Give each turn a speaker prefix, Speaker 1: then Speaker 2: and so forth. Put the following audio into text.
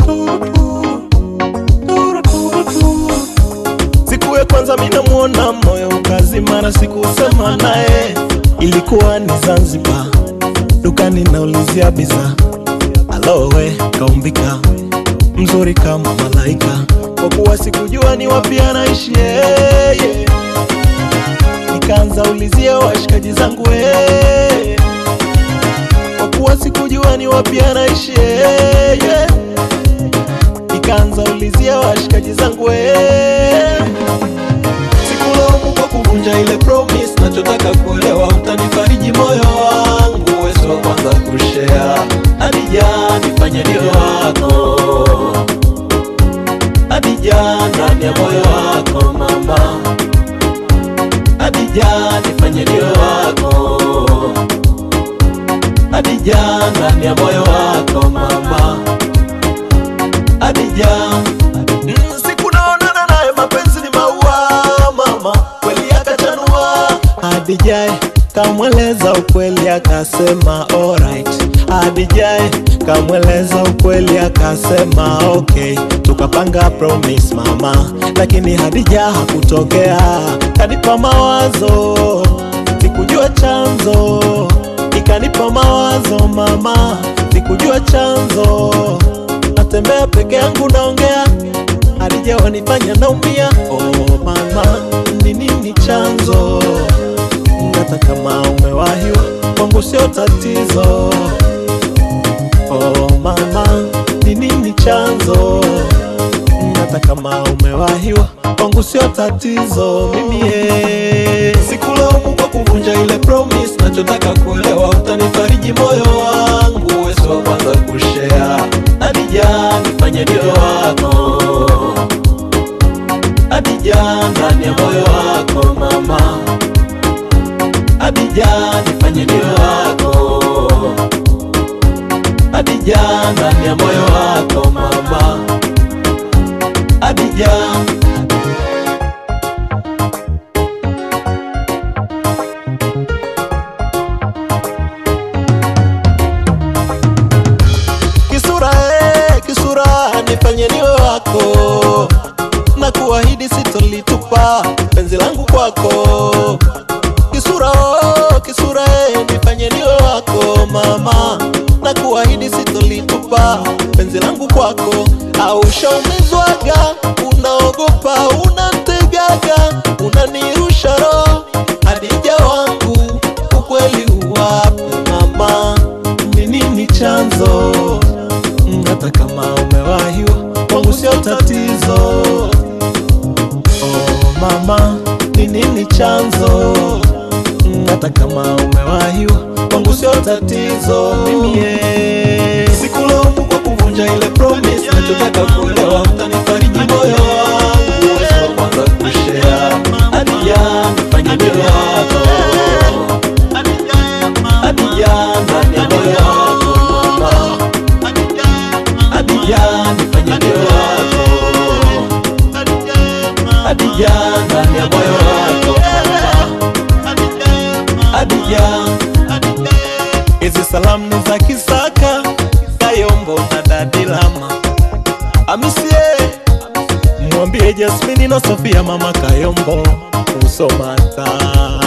Speaker 1: Siku ya kwanza minamuona moyo ukazima, na sikusema naye, ilikuwa ni Zanzibar, dukani naulizia bidhaa, alowe kaumbika mzuri kama malaika, kwa kuwa sikujua ni wapi anaishi yeye, nikaanza ulizia washikaji zangu yeye, kwa kuwa sikujua ni wapi anaishi yeye, nikaanza ulizia washikaji zangu yeye sikulaumu kwa kuvunja ile promise, nachotaka kuelewa, utanifariji moyo wangu, wewe wa kwanza kushare. Adija, nifanye ndio wako Adija, ndani ya moyo wako mama. Adija, nifanye ndio wako Adija, ndani ya moyo wako mama. Adija, Mm, siku naonana naye mapenzi ni maua mama, kweli akachanua. Adijae kamweleza ukweli akasema alright. Adijae kamweleza ukweli akasema okay, tukapanga promise mama, lakini Hadija hakutokea, kanipa mawazo, sikujua chanzo, ikanipa mawazo mama, sikujua chanzo natembea peke yangu naongea, Hadija wanifanya naumia. Oh mama, ni nini chanzo? Hata kama umewahiwa kwangu sio tatizo. Oh mama, ni nini chanzo? Hata kama umewahiwa kwangu sio tatizo. Mimi eh, sikulaumu kwa kuvunja ile promise, nachotaka kuelewa, utanifariji moyo wangu, wewe si wa kwanza kushare. Adija, nifanye ndio wako Adija, ndani ya moyo wako mama. Adija, nifanye ndio wako Adija, ndani ya moyo wako mama. Adija, kisura eh, kisura nifanye niwe wako na kuahidi sitolitupa penzi langu kwako kisura oh, kisura eh, nifanye niwe wako mama na kuahidi sitolitupa penzi langu kwako au ushaumizwaga unaogopa unategaga unanirusha roho hadija wangu ukweli uwape mama ni nini chanzo Mm, hata kama umewahiwa kwangu sio tatizo oh mama ni nini chanzo Mm, hata kama umewahiwa kwangu sio tatizo mimi eh, sikulaumu kwa kuvunja ile promise nachotaka kuelewa utanifariji moyo wangu wewe wa kwanza kushare Adija nifanye ndio wako Adija ndani ya moyo wako mama Adija nifanye ndio wako Adija ndani ya moyo wako Adija Hizi salamu ni za Kisaka Kayombo na Dadilama Amisie Mwambie Jasmine na Sofia mama Kayombo Usomata